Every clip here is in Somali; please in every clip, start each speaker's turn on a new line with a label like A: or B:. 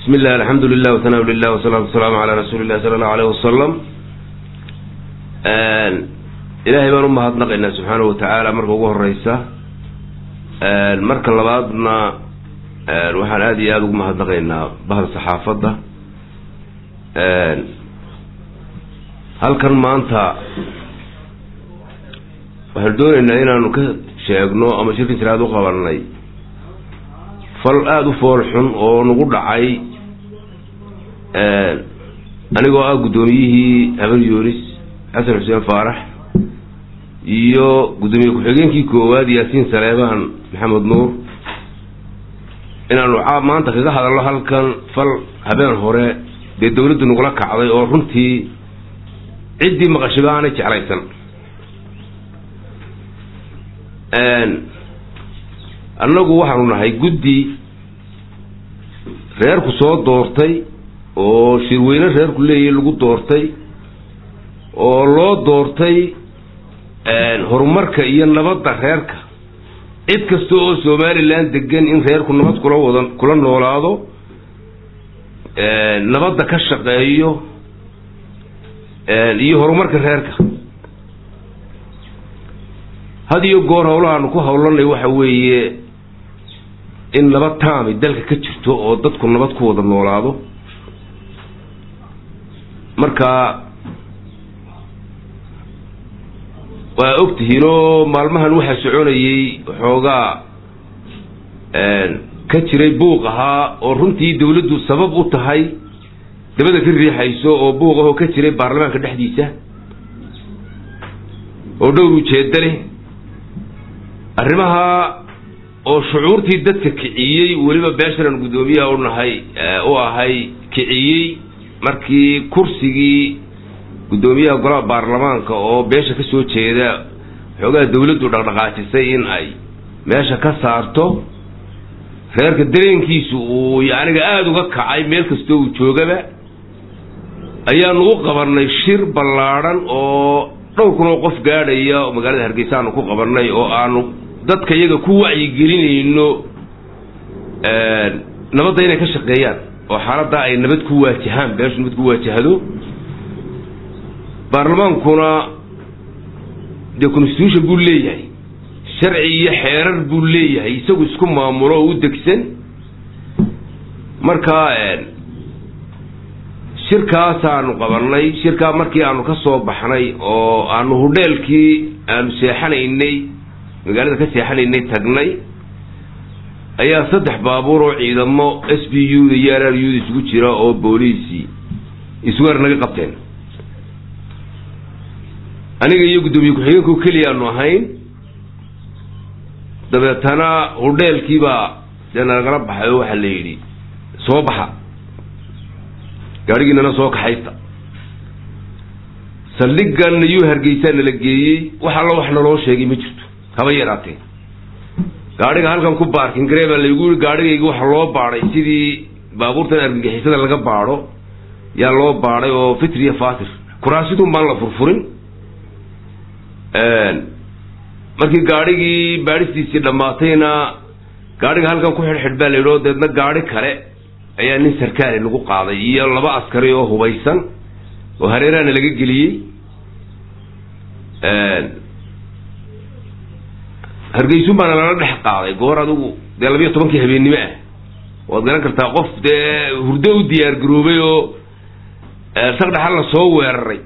A: bismi illah alxamdu lilah wasanaa lilah wasalaatu wasalaamu calaa rasuuli illahi sala allahu aleyh wasalam ilaahay baan umahadnaqaynaa subxaanahu watacaala marka ugu horeysa marka labaadna waxaan aada iyo aada ugu mahadnaqaynaa bahda saxaafadda halkan maanta waxaanu dooneynaa inaanu ka sheegno ama shirkan jiraad u qabanay fal aada u fool xun oo nagu dhacay anigoo ah guddoomiyihii habar yunis xasan xuseen faarax iyo guddoomiye ku-xigeenkii koowaad yaasiin saleebaan maxamed nuur inaanu maanta kaga hadalno halkan fal habeen hore dee dawladdu nagula kacday oo runtii ciddii maqashiba aanay jeclaysan annagu waxaanu nahay guddi reerku soo doortay oo shirweyne reerku leeyahy lagu doortay oo loo doortay horumarka iyo nabadda reerka cid kasta oo somalilan degan in reerku nabad kula wada kula noolaado nabadda ka shaqeeyo iyo horumarka reerka had iyo goor howlahaanu ku howlanay waxa weeye in nabad taami dalka ka jirto oo dadku nabad ku wada noolaado marka waa ogtihiin oo maalmahan waxaa soconayay waxoogaa ka jiray buuq ahaa oo runtii dawladdu sabab u tahay dabada ka riixayso oo buuq ahoo ka jiray baarlamaanka dhexdiisa oo dhowr ujeedda leh arrimaha oo shucuurtii dadka kiciyey weliba beeshanan guddoomiyaha u nahay u ahay kiciyey markii kursigii guddoomiyaha golaha baarlamaanka oo beesha kasoo jeeda xoogaha dawladdu dhaqdhaqaajisay in ay meesha ka saarto reerka dareenkiisu uu yaniga aada uga kacay meel kastoo uu joogaba ayaanu u qabanay shir ballaadhan oo dhowr kun oo qof gaadhaya oo magaalada hargeysa aanu ku qabanay oo aanu dadka iyaga ku wacyigelinayno nabadda inay ka shaqeeyaan oo xaaladdaa ay nabad ku waajahaan beeshu nabad ku waajahdo baarlamaankuna dee constitution buu leeyahay sharci iyo xeerar buu leeyahay isagu isku maamulo oo u degsan marka shirkaasaanu qabanay shirkaa markii aanu ka soo baxnay oo aanu hudheelkii aanu seexanaynay magaalada ka seexanaynay tagnay ayaa saddex baabuur oo ciidamo s b u da iyo r r u da isugu jira oo booliisi isweer naga qabteen aniga iyo guddoomiye ku-xigeenkao keliya aanu ahayn dabeetana hudheelkiibaa dee nagala baxay oo waxaa la yidhi soo baxa gaadhigiinana soo kaxaysta saldhigan iyuu hargeysaa nala geeyey wax allo wax naloo sheegay ma jirto haba yaraatee gaadhiga halkan ku baarkin garee baa laygu yii gaadhigayga waxa loo baadhay sidii baabuurtan argagixisada laga baadho yaa loo baadhay oo fitriya fatir kuraasidun baan la furfurin markii gaadhigii baadhistiisii dhammaatayna gaadhiga halkan ku xidhxidh baa la yidhi oo deedna gaadhi kale ayaa nin sarkaali lagu qaaday iyo laba askari oo hubaysan oo hareeraana laga geliyey hargeysun baana lala dhex qaaday goor adigu dee labiyo tobankii habeennimo ah waad garan kartaa qof dee hurdo u diyaar garoobay oo sagdhaxal la soo weeraray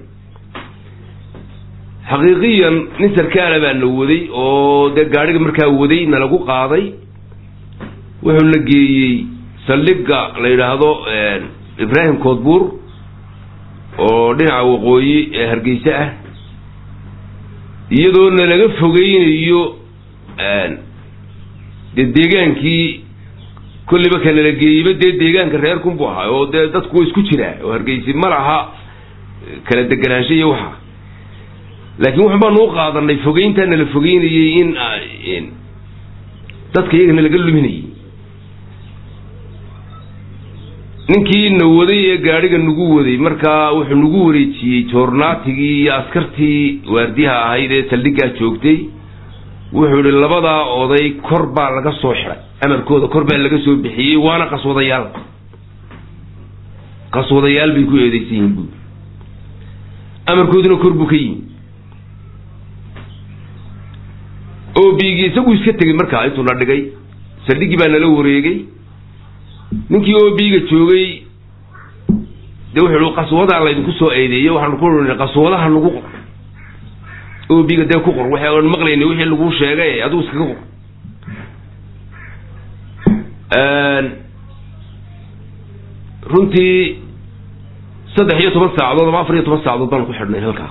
A: xaqiiqiyan nin sarkaala baa na waday oo dee gaadhiga markaa waday na lagu qaaday wuxuu na geeyey saldhigga la yidhaahdo ibraahim koodbuur oo dhinaca waqooyi ee hargeysa ah iyadoo nalaga fogeynayo dee deegaankii kolliba ka nala geeyeyba dee deegaanka reerkunbu ahaa oo dee dadku wa isku jiraa oo hargeysi ma laha kala deganaansho iyo waxa laakiin waxun baanu u qaadanay fogeyntaa nala fogeynayey in dadka iyaga nalaga luminayay ninkii na waday ee gaadhiga nagu waday markaa wuxuu nagu wareejiyey joornaatigii iyo askartii waardiyaha ahayd ee saldhiggaa joogtay wuxuu ihi labadaa oday kor baa laga soo xiday amarkooda kor baa laga soo bixiyey waana qaswadayaal qaswadayaal bay ku eedeysan yihiin buuri amarkooduna kor buu ka yimi obigi isagu iska tegey markaa intuu na dhigay saldhiggii baa nala wareegay ninkii obiga joogay dee wuxuu i qaswadaa laydinku soo eedeeyey waxaanu ku i qaswadaha nagu qor obiga dee ku qor waxaan maqlayna wixii lagu sheegay adigu iskaga qor runtii saddex iyo toban saacadood ama afar iyo toban saacadood baanu ku xidhnay halkaa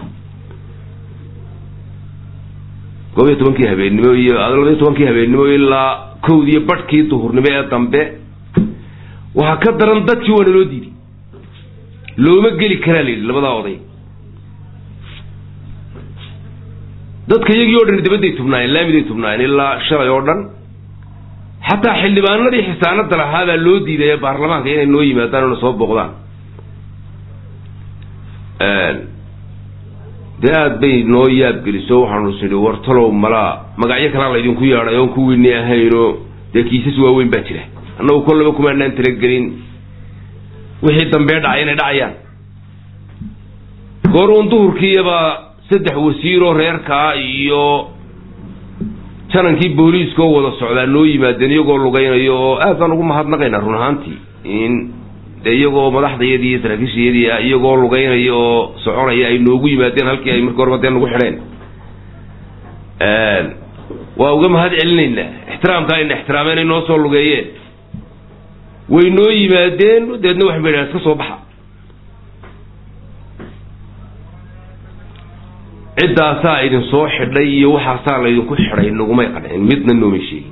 A: koob iyo tobankii habeennimo iyo laba iyo tobankii habeennimo ilaa kowdiiyo badhkii duhurnimo ee dambe waxaa ka daran dadkii waa naloo diiday looma geli karaa la yidhi labadaa oday dadka iyagii o dhan dabadday tubnaayeen laamiday tubnaayeen ilaa shalay oo dhan xataa xildhibaanadii xisaanada lahaa baa loo diiday ee baarlamaanka inay noo yimaadaan ona soo booqdaan dee aada bay noo yaabgeliso waxaanu is nidhi wartalow malaa magacyo kalaa laydinku yeedhay oon kuwiini ahayno dee kiisas waaweyn baa jira annagu kollaba kumaanaan talagelin wixii dambee dhacay inay dhacayaan goor uun duhurkiiyaba saddex wasiiroo reerkaa iyo janankii booliiska oo wada socdaa noo yimaadeen iyagoo lugaynayo oo aad baan ugu mahadnaqaynaa run ahaantii in dee iyagoo madaxdayadii iyo saraakiishayadii ah iyagoo lugaynaya oo soconaya ay noogu yimaadeen halkii ay markii horeba dee nagu xidheen waa uga mahad celinaynaa ixtiraamka ayna ixtiraameen ay noo soo lugeeyeen way noo yimaadeen dabeedna waxay ba yidhahan iska soo baxa ciddaasaa idin soo xidhay iyo waxaasaa laydinku xidhay nagumay qancin midna noomay sheegin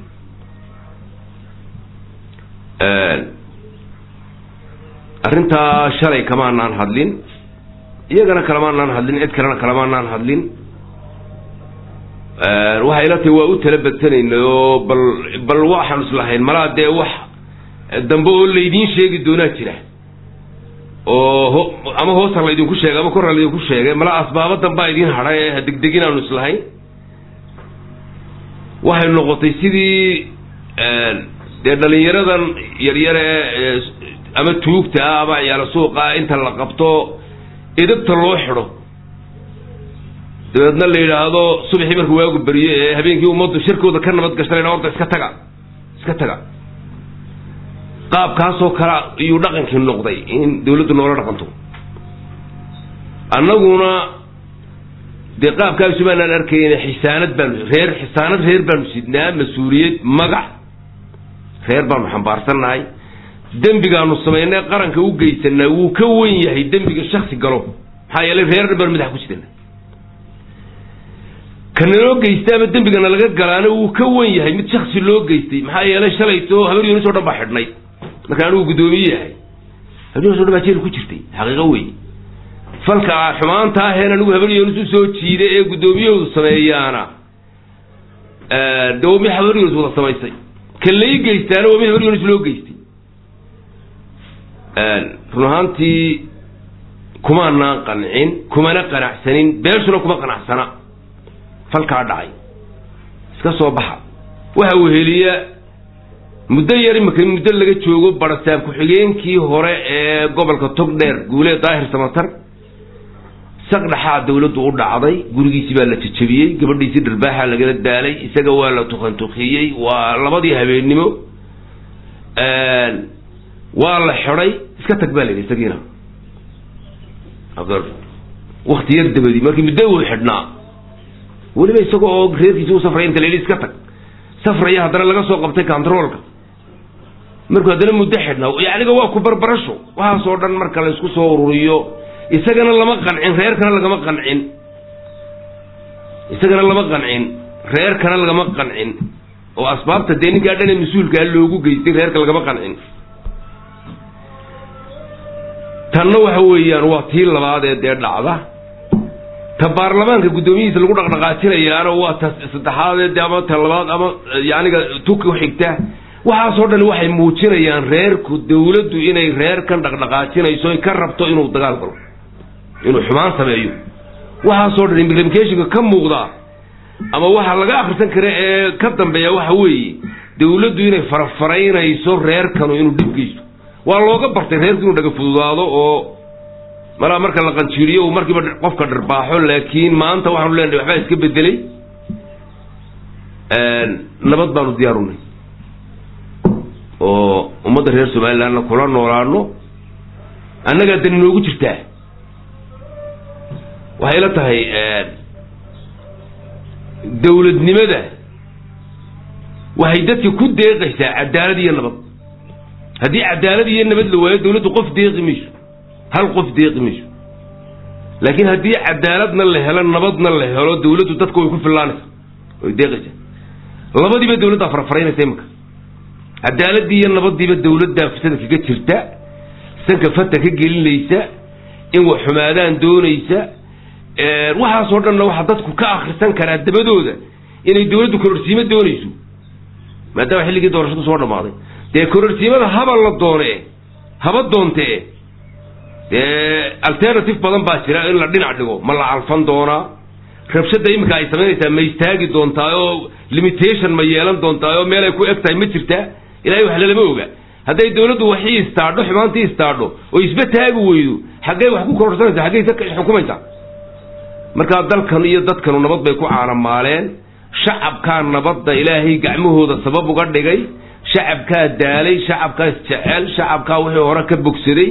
A: arrintaa shalay kamaanaan hadlin iyagana kalamaanaan hadlin cid kalena kalamaanaan hadlin waxay ila tahay waa u tala badsanayna oo bal bal waxaanu islahayn malaa dee wax dambe oo laydiin sheegi doonaa jira oo ho ama hoosa laydinku sheegay ama korra laydinku sheegay malaa asbaabo dambaa idiin hadhay ee hadegdegin aanu islahayn waxay noqotay sidii dee dhalinyaradan yaryare ama tuugta ah ama ciyaalo suuqa inta la qabto edabta loo xidho dabeedna la yidhaahdo subaxii markuu waagu beriyo ee habeenkii ummaddu shirkooda ka nabad gashanayna horta iska taga iska taga qaabkaasoo kale iyuu dhaqankii noqday in dawladdu noola dhaqanto annaguna dee qaabkaasu baanaan arkayna xisaanad baanu reer xisaanad reer baanu sidnaa mas-uuliyad magac reer baanu xambaarsannahay dembigaanu samaynay qaranka u geysanaa wuu ka wen yahay dembiga shaksi galo maxaa yeelay reer dhan baanu madax ku sidana kanaloo geysta ama dembigana laga galaana wuu ka wen yahay mid shaksi loo geystay maxaa yeelay shalayto habar yoonis o dhan baa xidhnay marka anigu guddoomiye yahay habar yoonis o dhan baa jeel ku jirtay xaqiiqo wey falka xumaanta aheen anigu habar yoonis usoo jiiday ee guddoomiyahoodu sameeyaana de waa mid habar yoonis wada samaysay kan lai geystaana waa mid habar yoonis loo geystay run ahaantii kumaanaan qancin kumana qanacsanin beeshuna kuma qanacsana falkaa dhacay iska soo baxa waxa uu heliya muddo yar imika muddo laga joogo barasaab ku-xigeenkii hore ee gobolka togdheer guule daahir samatar saqdhaxaa dawladdu u dhacday gurigiisii baa la jajabiyey gabadhiisii dharbaaxaa lagala daalay isaga waa la tukantukiyey waa labadii habeennimo waa la xidhay iska tag baa la yidhi isagiina wakti yar dabadii markii muddo uu xidhnaa weliba isaga oo reerkiisi u safraya inta la yidhi iska tag safraya haddana laga soo qabtay controolka markuu haddana muddo xidhnaa yacniga waa ku barbarasho waxaasoo dhan marka la isku soo ururiyo isagana lama qancin reerkana lagama qancin isagana lama qancin reerkana lagama qancin oo asbaabta dee ninkaa dhane mas-uulkaa loogu geystay reerka lagama qancin tanna waxa weeyaan waa tii labaad ee dee dhacda ta baarlamaanka guddoomiyihiisa lagu dhaqdhaqaajinayaana waa ta saddexaadee de ama ta labaad ama yaniga tuki uxigta waxaasoo dhan waxay muujinayaan reerku dawladdu inay reerkan dhaqdhaqaajinayso ka rabto inuu dagaal galo inuu xumaan sameeyo waxaasoo dhan implicationka ka muuqda ama waxa laga akrisan kara ee ka dambeeya waxa weeye dawladdu inay farafaraynayso reerkanu inuu dhib geysto waa looga bartay reerku inuu dhaga fududaado oo malaa marka la qanjiiriyo uu markiiba qofka dharbaaxo laakiin maanta waxaanu leenahay waxbaa iska bedelay nabad baanu diyaarunay oo ummadda reer somalilandna kula noolaano annagaa dani noogu jirtaa waxay la tahay dawladnimada waxay dadka ku deeqaysaa cadaalad iyo nabad haddii cadaalad iyo nabad la waayo dawladdu qof deeqi mayso hal qof deeqi mayso laakiin haddii cadaaladna la helo nabadna la helo dawladdu dadka way ku fillaanaysa way deeqaysaa labadiiba dawladdaa farfaraynaysa imika cadaaladii iyo nabadiiba dawladdaa fasada kaga jirta sanka fata ka gelinaysa in wax xumaadaan doonaysa waxaasoo dhanna waxaa dadku ka akrisan karaa dabadooda inay dawladdu kororsiimo doonayso maadaama xilligii doorashadu soo dhammaaday dee kororsiimada haba la doone haba doonte dee alternative badan baa jira in la dhinac dhigo ma la calfan doonaa rabshada iminka ay samaynaysaa ma istaagi doontaa oo limitation ma yeelan doontaa oo meel ay ku eg tahay ma jirtaa ilahay wax lalama oga hadday dawladdu waxii istaadho xumaantii istaadho oo isba taagi weydo xaggay wax ku kororsanaysa xaggay xukumaysaa markaa dalkan iyo dadkanu nabad bay ku caanamaaleen shacabkaa nabadda ilaahay gacmahooda sabab uga dhigay shacabkaa daalay shacabkaa isjecel shacabkaa wixii hore ka bogsaday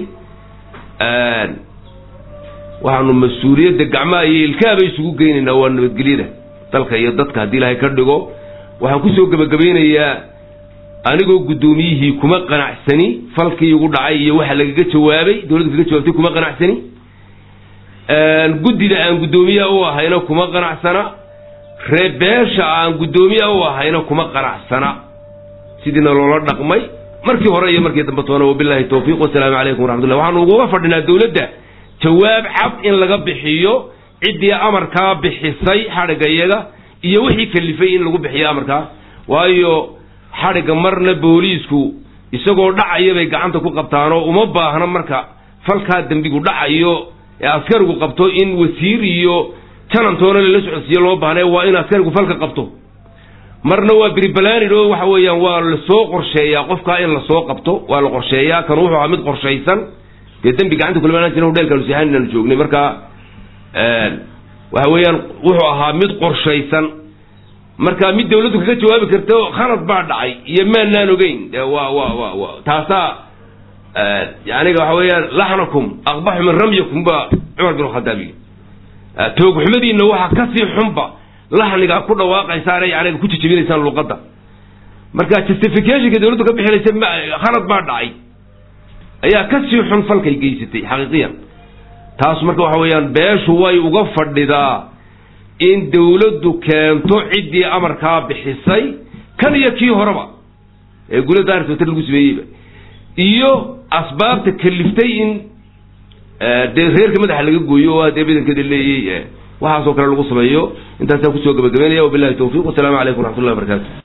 A: waxaanu mas-uuliyadda gacmaha iyo ilkaaba isugu geynaynaa waa nabadgelyada dalka iyo dadka haddii ilaahay ka dhigo waxaan kusoo gebagabeynayaa anigoo guddoomiyihii kuma qanacsani falkii igu dhacay iyo waxa lagaga jawaabay dawladdu kaga jawaabtay kuma qanacsani guddida aan guddoomiyaha u ahayna kuma qanacsana reebeesha aan guddoomiyaha u ahayna kuma qanacsana sidiina loola dhaqmay markii hore iyo markii dambe toona wabilaahi tawfiiq wasalaamu calaykum waraxmatullah waxaanu uguga fadhinaa dawladda jawaab cad in laga bixiyo ciddii amarkaa bixisay xadhigga iyaga iyo wixii kalifay in lagu bixiyo amarkaa waayo xadhigga marna booliisku isagoo dhacaya bay gacanta ku qabtaanoo uma baahna marka falkaa dembigu dhacayo ee askarigu qabto in wasiir iyo janantoona lala socodsiiyo loo baahna waa in askarigu falka qabto marna waa bribalanid oo waxa weeyaan waa lasoo qorsheeyaa qofkaa in lasoo qabto waa la qorsheeyaa kan wuxuu ahaa mid qorshaysan dee dembi gacanta kulmaan jira hodheelkaanu seexan inaanu joognay marka waxa weeyaan wuxuu ahaa mid qorshaysan marka mid dawladdu kaga jawaabi karto khalad baa dhacay iyo maanaan ogeyn de waa wa wa wa taasaa yaniga waxa weeyaan laxnakum aqbaxu min ramyakum ba cumar bin khadaab yii toogxumadiinna waxaa kasii xunba laxnigaa ku dhawaaqaysaan yaniga ku jijibinaysaan luqadda marka justificationka dawladdu ka bixinaysa khalad baa dhacay ayaa kasii xun falkay geysatay xaqiiqiyan taas marka waxa weeyaan beeshu way uga fadhidaa in dawladdu keento ciddii amarkaa bixisay kan iyo kii horeba ee gula daarsata lagu sameeyeyba iyo asbaabta kaliftay in dee reerka madaxa laga gooyo oo dee badankeeda leeyay waxaasoo kale lagu sameeyo intaasaan kusoo gabagabeynaya wabilahi tawfiq wasalaamu calaykum waraxmatullahi wabarakatu